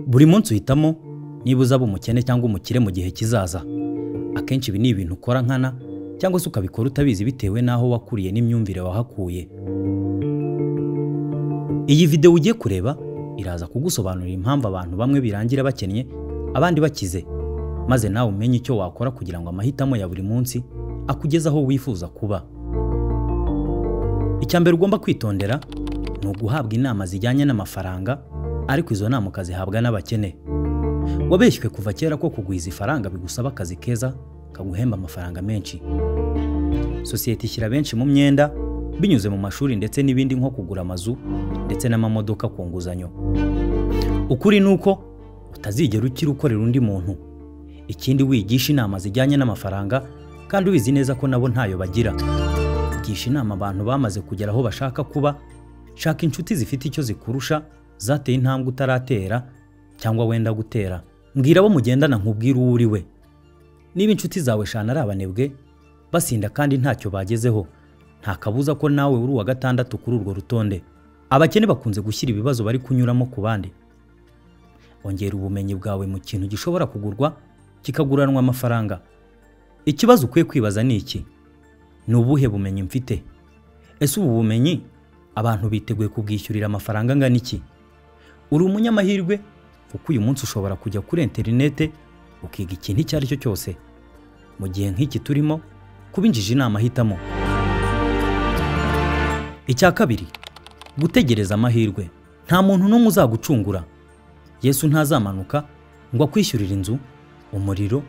buri munsi uhitamo niba uzaba umukene cyangwa umukire mu gihe kizaza akenshi ibi ni ibintu ukora nkana cyangwa se ukabikora utabizi bitewe n'aho wakuriye n'imyumvire wahakuye iyi videwo ugiye kureba iraza kugusobanurira impamvu abantu bamwe birangira bakennye abandi bakize maze nawe umenye icyo wakora kugira ngo amahitamo ya buri munsi akugeze aho wifuza kuba icya mbere ugomba kwitondera ni uguhabwa inama zijyanye n'amafaranga ariko izo nama ukazihabwa n'abakene wabeshywe kuva kera ko kugwiza ifaranga bigusaba akazi keza kaguhemba amafaranga menshi sosiyete ishyira benshi mu myenda binyuze mu mashuri ndetse n'ibindi nko kugura amazu ndetse n'amamodoka ku nguzanyo ukuri ni uko utazigera ukira ukorera undi muntu ikindi wigisha inama zijyanye n'amafaranga kandi ubizi neza ko nabo ntayo bagira gisha inama abantu bamaze kugera aho bashaka kuba shaka inshuti zifite icyo zikurusha zateye intambwe utaratera cyangwa wenda gutera mbwira abo mugendana nkubwire uwo uri we niba inshuti zawe shana ari abanebwe basinda kandi ntacyo bagezeho nta kabuza ko nawe uri uwa gatandatu kuri urwo rutonde abakene bakunze gushyira ibibazo bari kunyuramo ku bandi ongera ubumenyi bwawe mu kintu gishobora kugurwa kikaguranwa amafaranga ikibazo ukwiye kwibaza ni iki ni ubuhe bumenyi mfite ese ubu bumenyi abantu biteguye kubwishyurira amafaranga angana iki uri umunyamahirwe kuko uyu munsi ushobora kujya kuri interinete ukiga ikintu icyo ari cyo cyose mu gihe nk'iki turimo kuba injiji ni amahitamo icya kabiri gutegereza amahirwe nta muntu n'umwe uzagucungura yesu ntazamanuka ngo akwishyurire inzu umuriro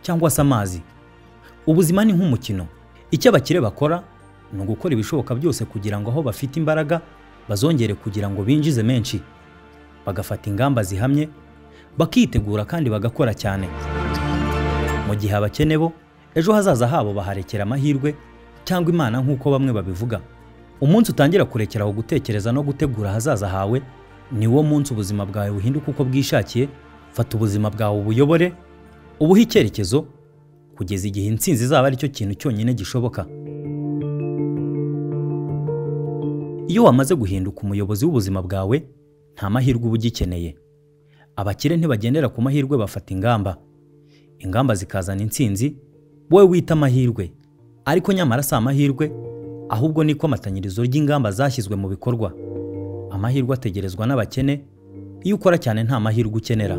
cyangwa se amazi ubuzima ni nk'umukino icyo abakire bakora ni ugukora ibishoboka byose kugira ngo aho bafite imbaraga bazongere kugira ngo binjize menshi bagafata ingamba zihamye bakitegura kandi bagakora cyane mu gihe abakene bo ejo hazaza habo baharekera amahirwe cyangwa imana nk'uko bamwe babivuga umunsi utangira kurekeraho gutekereza no gutegura ahazaza hawe ni wo munsi ubuzima bwawe buhinduka uko bwishakiye fata ubuzima bwawe ubuyobore ubuhe icyerekezo kugeza igihe intsinzi izaba ari cyo kintu cyonyine gishoboka iyo wamaze guhinduka umuyobozi w'ubuzima bwawe nta mahirwe uba ugikeneye abakire ntibagendera ku mahirwe bafata ingamba ingamba zikazana intsinzi wowe wita amahirwe ariko nyamara si amahirwe ahubwo ni ikomatanyirizo ry'ingamba zashyizwe mu bikorwa amahirwe ategerezwa n'abakene iyo ukora cyane nta mahirwe ukenera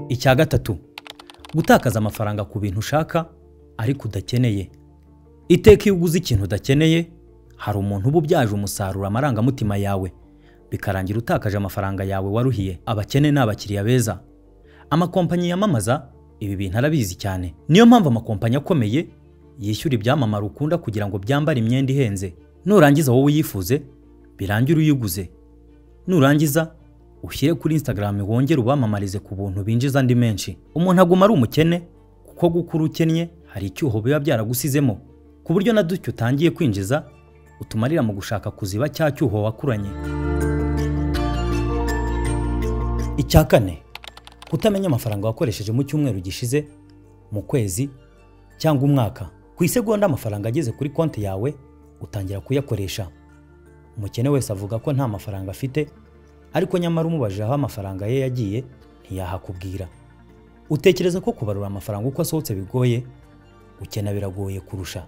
icya gatatu gutakaza amafaranga ku bintu ushaka ariko udakeneye iteka iyo uguze ikintu udakeneye hari umuntu uba ubyaje umusaruro amarangamutima yawe bikarangira utakaje amafaranga yawe waruhiye abakene ni abakiriya beza amakompanyi yamamaza ibi bintu arabizi cyane niyo mpamvu amakompanyi akomeye yishyura ibyamamare ukunda kugira ngo byambare imyenda ihenze nurangiza wowe uyifuze birangire uyiguze nurangiza ushyire kuri instagram wongere ubamamarize ku buntu binjiza andi menshi umuntu aguma ari umukene kuko gukura ukennye hari icyuho biba byaragusizemo ku buryo na dutyo utangiye kwinjiza utumarira mu gushaka kuziba cya cyuho wakuranye icya kane kutamenya amafaranga wakoresheje mu cyumweru gishize mu kwezi cyangwa umwaka ku isegonda amafaranga ageze kuri konti yawe utangira kuyakoresha umukene wese avuga ko nta mafaranga afite ariko nyamara umubajije aho amafaranga ye yagiye ntiyahakubwira utekereza ko kubarura amafaranga uko asohotse bigoye gukena biragoye kurusha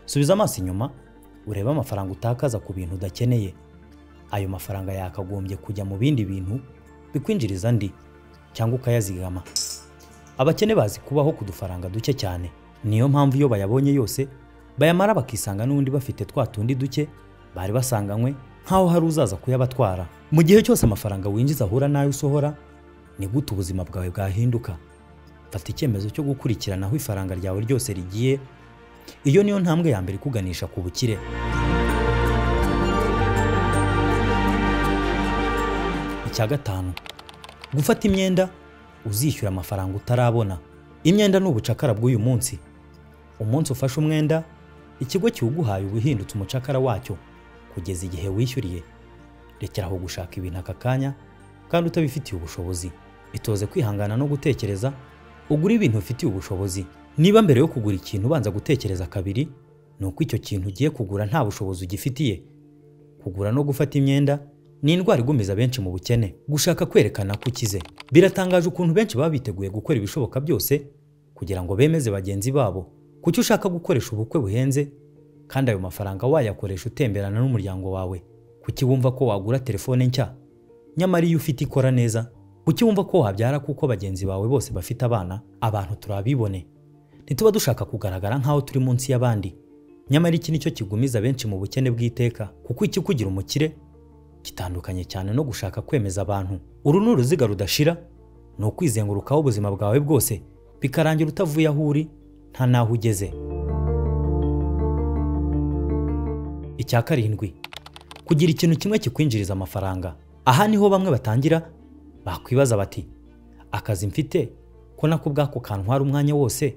subiza amaso inyuma urebe amafaranga utakaza ku bintu udakeneye ayo mafaranga yakagombye kujya mu bindi bintu bikwinjiriza andi cyangwa ukayazigama abakene bazi kubaho ku dufaranga duke cyane niyo mpamvu iyo bayabonye yose bayamara bakisanga n'undi bafite twa tundi duke bari basanganywe nk'aho hari uzaza kuyabatwara mu gihe cyose amafaranga winjiza ahura n'ayo usohora ni gute ubuzima bwawe bwahinduka fata icyemezo cyo gukurikirana aho ifaranga ryawe ryose rigiye iyo niyo ntambwe ya mbere ikuganisha ku bukire icya gatanu gufata imyenda uzishyura amafaranga utarabona imyenda ni ubucakara bw'uyu munsi umunsi ufashe umwenda ikigo kiwuguhaye uba uhindutse umucakara wacyo kugeza igihe wishyuriye rekeraho gushaka ibintu aka kanya kandi utabifitiye ubushobozi itoze kwihangana no gutekereza ugura ibintu ufitiye ubushobozi niba mbere yo kugura ikintu ubanza gutekereza kabiri ni uko icyo kintu ugiye kugura nta bushobozi ugifitiye kugura no gufata imyenda ni indwara igumiza benshi mu bukene gushaka kwerekana ko ukize biratangaje ukuntu benshi baba biteguye gukora ibishoboka byose kugira ngo bemeze bagenzi babo kuki ushaka gukoresha ubukwe buhenze kandi ayo mafaranga wayakoresha utemberana n'umuryango wawe kuki wumva ko wagura telefone nshya nyamara iyo ufite ikora neza kuki wumva ko wabyara kuko bagenzi bawe bose bafite abana abantu turabibone ntituba dushaka kugaragara nk'aho turi munsi y'abandi nyamara iki ni cyo kigumiza benshi mu bukene bw'iteka kuko iki kugira umukire gitandukanye cyane no gushaka kwemeza abantu uru ni uruziga rudashira ni ukwizengurukaho ubuzima bwawe bwose bikarangira utavuye aho uri nta n'aho ugeze icya karindwi kugira ikintu kimwe kikwinjiriza amafaranga aha niho bamwe batangira bakwibaza bati akazi mfite ko nako ubwako kantwara umwanya wose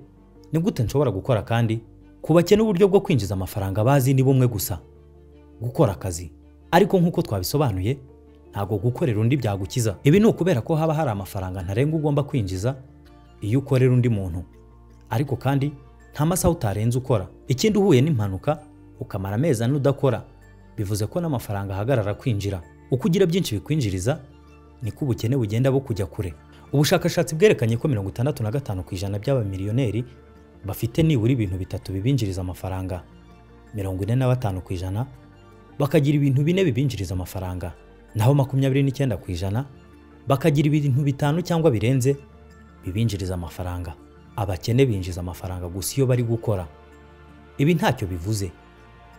ni gute nshobora gukora kandi ku bakene uburyo bwo kwinjiza amafaranga bazi ni bumwe gusa gukora akazi ariko nk'uko twabisobanuye ntabwo gukorera undi byagukiza ibi ni ukubera ko haba hari amafaranga ntarengwa ugomba kwinjiza iyo ukorera undi muntu ariko kandi nta masaha utarenze ukora ikindi uhuye n'impanuka ukamara amezi ane udakora bivuze ko n'amafaranga ahagarara kwinjira uko ugira byinshi bikwinjiriza niko ubukene bugenda bukujya kure ubushakashatsi bwerekanye ko mirongo itandatu na gatanu ku ijana by'abamiliyoneri bafite nibura ibintu bitatu bibinjiriza amafaranga mirongo ine na batanu ku ijana bakagira ibintu bine bibinjiriza amafaranga naho makumyabiri n'icyenda ku ijana bakagira ibintu bitanu cyangwa birenze bibinjiriza amafaranga abakene binjiza amafaranga gusa iyo bari gukora ibi ntacyo bivuze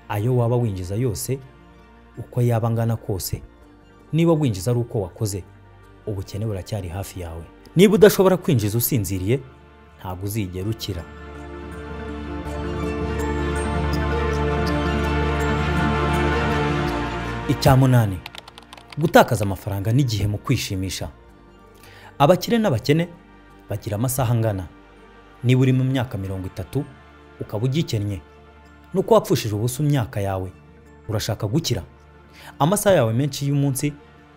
ayo waba winjiza yose uko yaba angana kose niba winjiza ari uko wakoze ubukene buracyari hafi yawe niba udashobora kwinjiza usinziriye ntabwo uzigera ukira icya munani gutakaza amafaranga n'igihe mu kwishimisha abakire n'abakene bagira amasaha angana niba uri mu myaka mirongo itatu ukaba ugikennye nuko wapfushije ubusa imyaka yawe urashaka gukira amasaha yawe menshi y'umunsi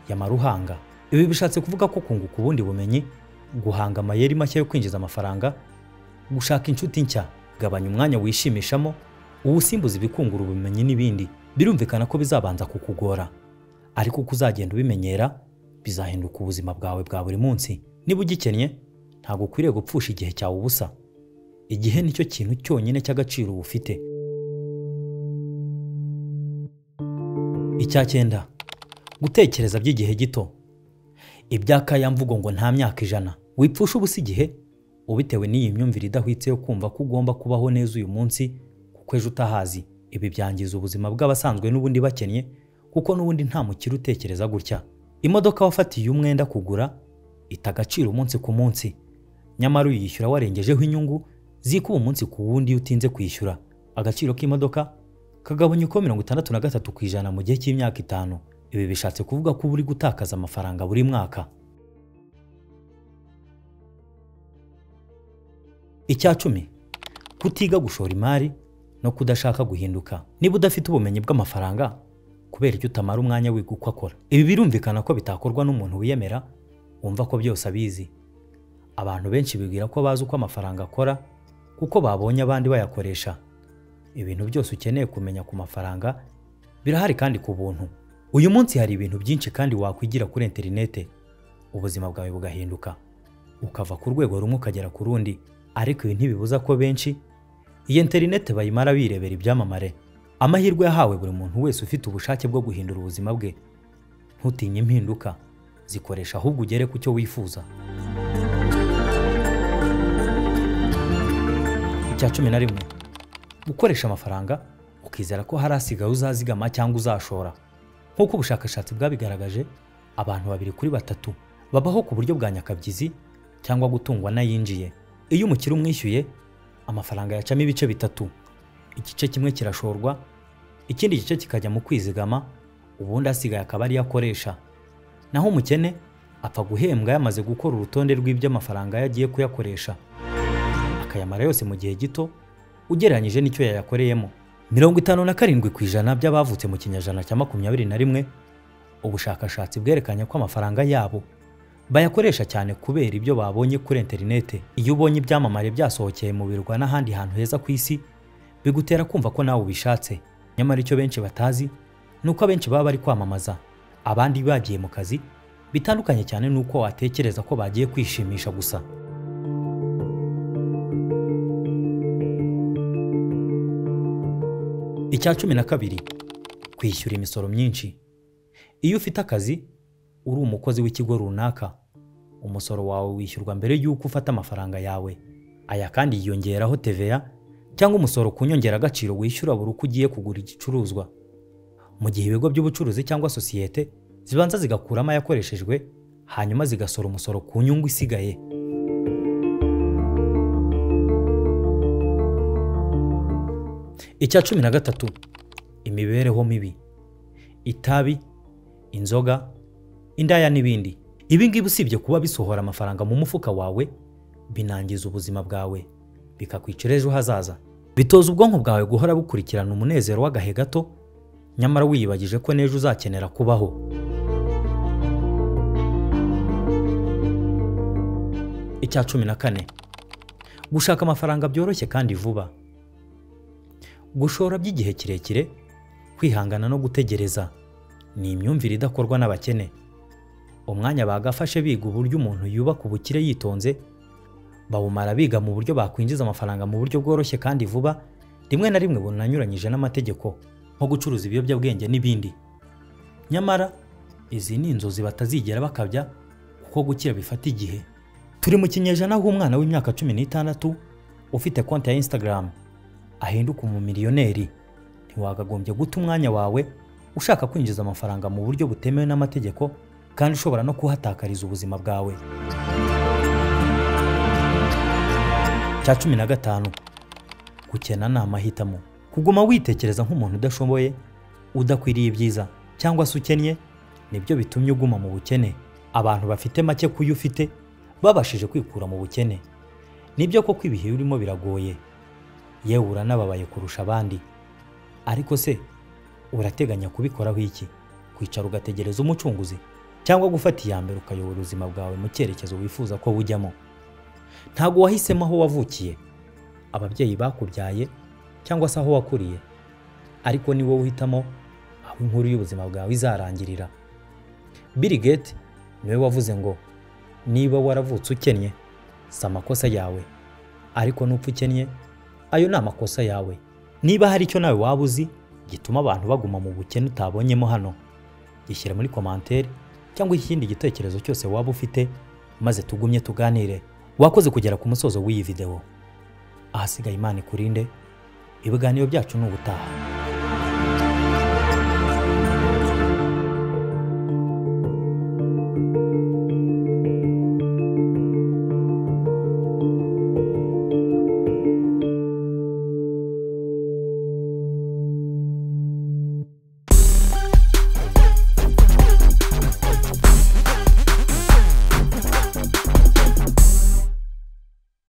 yamara uhanga ibi bishatse kuvuga ko kunguka ubundi bumenyi guhanga amayeri mashya yo kwinjiza amafaranga gushaka inshuti nshya gabanya umwanya wishimishamo uwusimbuza ibikungura ubumenyi n'ibindi birumvikana ko bizabanza kukugora ariko uko uzagenda ubimenyera bizahinduka ubuzima bwawe bwa buri munsi niba ugikennye ntabwo ukwiriye gupfusha igihe cyawe ubusa igihe nicyo kintu cyonyine cy'agaciro uba ufite icya cyenda gutekereza by'igihe gito iby'akaya mvugo ngo nta myaka ijana wipfusha ubusa igihe ubitewe n'iyi myumvire idahwitse yo kumva ko ugomba kubaho neza uyu munsi kuko ejo utahazi ibi byangiza ubuzima bw'abasanzwe n'ubundi bakennye kuko n'ubundi nta mukire utekereza gutya imodoka wafatiye umwenda kugura ita agaciro umunsi ku munsi nyamara uyishyura warengejeho inyungu zikuba umunsi ku wundi iyo utinze kwishyura agaciro k'imodoka kagabanya uko mirongo itandatu na gatatu ku ijana mu gihe cy'imyaka itanu ibi bishatse kuvuga ko uba uri gutakaza amafaranga buri mwaka icya cumi kutiga gushora imari no kudashaka guhinduka niba udafite ubumenyi bw'amafaranga kubera icyo utamara umwanya wiga uko akora ibi birumvikana ko bitakorwa n'umuntu wiyemera wumva ko byose abizi abantu benshi bibwira ko bazi uko amafaranga akora kuko babonye abandi bayakoresha ibintu byose ukeneye kumenya ku mafaranga birahari kandi ku buntu uyu munsi hari ibintu byinshi kandi wakwigira kuri interinete ubuzima bwawe bugahinduka ukava ku rwego rumwe ukagera ku rundi ariko ibi ntibibuza ko benshi iyi interinete bayimara birebera ibyamamare amahirwe yahawe buri muntu wese ufite ubushake bwo guhindura ubuzima bwe ntutinye impinduka zikoresha ahubwo ugere ku cyo wifuza icya cumi na rimwe gukoresha amafaranga ukizera ko hari asigaye uzazigama cyangwa uzashora nk'uko ubushakashatsi bwabigaragaje abantu babiri kuri batatu babaho ku buryo bwa nyakabyizi cyangwa gutungwa n'ayinjiye iyo umukire umwishyuye amafaranga yacamo ibice bitatu igice kimwe kirashorwa ikindi gice kikajya mu kwizigama ubundi asigaye akaba ariyo akoresha naho umukene apfa guhembwa yamaze gukora urutonde rw'ibyo amafaranga yagiye kuyakoresha akayamara yose mu gihe gito ugereranyije n'icyo yayakoreyemo mirongo itanu na karindwi ku ijana by'abavutse mu kinyejana cya makumyabiri na rimwe ubushakashatsi bwerekanye ko amafaranga yabo bayakoresha cyane kubera ibyo babonye kuri interinete iyo ubonye ibyamamare byasohokeye mu birwa n'ahandi hantu heza ku isi bigutera kumva ko nawe ubishatse nyamara icyo benshi batazi ni uko abenshi baba bari kwamamaza abandi bagiye mu kazi bitandukanye cyane n'uko watekereza ko bagiye kwishimisha gusa icya cumi na kabiri kwishyura imisoro myinshi iyo ufite akazi uri umukozi w'ikigo runaka umusoro wawe wishyurwa mbere y'uko ufata amafaranga yawe aya kandi yiyongeraho TVA cyangwa umusoro ku nyongeragaciro wishyura buri uko ugiye kugura igicuruzwa mu gihe ibigo by'ubucuruzi cyangwa sosiyete zibanza zigakuramo ayakoreshejwe hanyuma zigasora umusoro ku nyungu isigaye icya cumi na gatatu imibereho mibi itabi inzoga indaya n'ibindi ibi ngibi usibye kuba bisohora amafaranga mu mufuka wawe binangiza ubuzima bwawe bikakwicira ejo hazaza bitoza ubwonko bwawe guhora bukurikirana umunezero w'agahe gato nyamara wiyibagije ko n'ejo uzakenera kubaho icya cumi na kane gushaka amafaranga byoroshye kandi vuba gushora by'igihe kirekire kwihangana no gutegereza ni imyumvire idakorwa n'abakene umwanya bagafashe biga uburyo umuntu yubaka ubukire yitonze bawumara biga mu buryo bakwinjiza amafaranga mu buryo bworoshye kandi vuba rimwe na rimwe bunanyuranyije n'amategeko nko gucuruza ibiyobyabwenge n'ibindi nyamara izi ni inzozi batazigera bakabya kuko gukira bifata igihe turi mu kinyejana aho umwana w'imyaka cumi n'itandatu ufite konti ya instagram ahinduka umumiliyoneri ntiwagagombye guta umwanya wawe ushaka kwinjiza amafaranga mu buryo butemewe n'amategeko kandi ushobora no kuhatakariza ubuzima bwawe cya cumi na gatanu gukena ni amahitamo kuguma witekereza nk'umuntu udashoboye udakwiriye ibyiza cyangwa se ukennye nibyo bitumye uguma mu bukene abantu bafite make kuyo ufite babashije kwikura mu bukene nibyo koko ibihe urimo biragoye yewe uranababaye kurusha abandi ariko se urateganya kubikoraho iki kwicara ugategereza umucunguzi cyangwa gufata iya mbere ukayobora ubuzima bwawe mu cyerekezo wifuza ko bujyamo ntabwo wahisemo aho wavukiye ababyeyi bakubyaye cyangwa se aho wakuriye ariko ni wowe uhitamo aho inkuru y'ubuzima bwawe izarangirira Bill Gates niwe wavuze ngo niba waravutse ukennye si amakosa yawe ariko n'upfa ukennye ayo ni amakosa yawe niba hari icyo nawe waba uzi gituma abantu baguma mu bukene utabonyemo hano gishyira muri komantere cyangwa ikindi gitekerezo cyose waba ufite maze tugumye tuganire wakoze kugera ku musozo w'iyi videwo ahasigaye imana ikurinde ibiganiro byacu ni ubutaha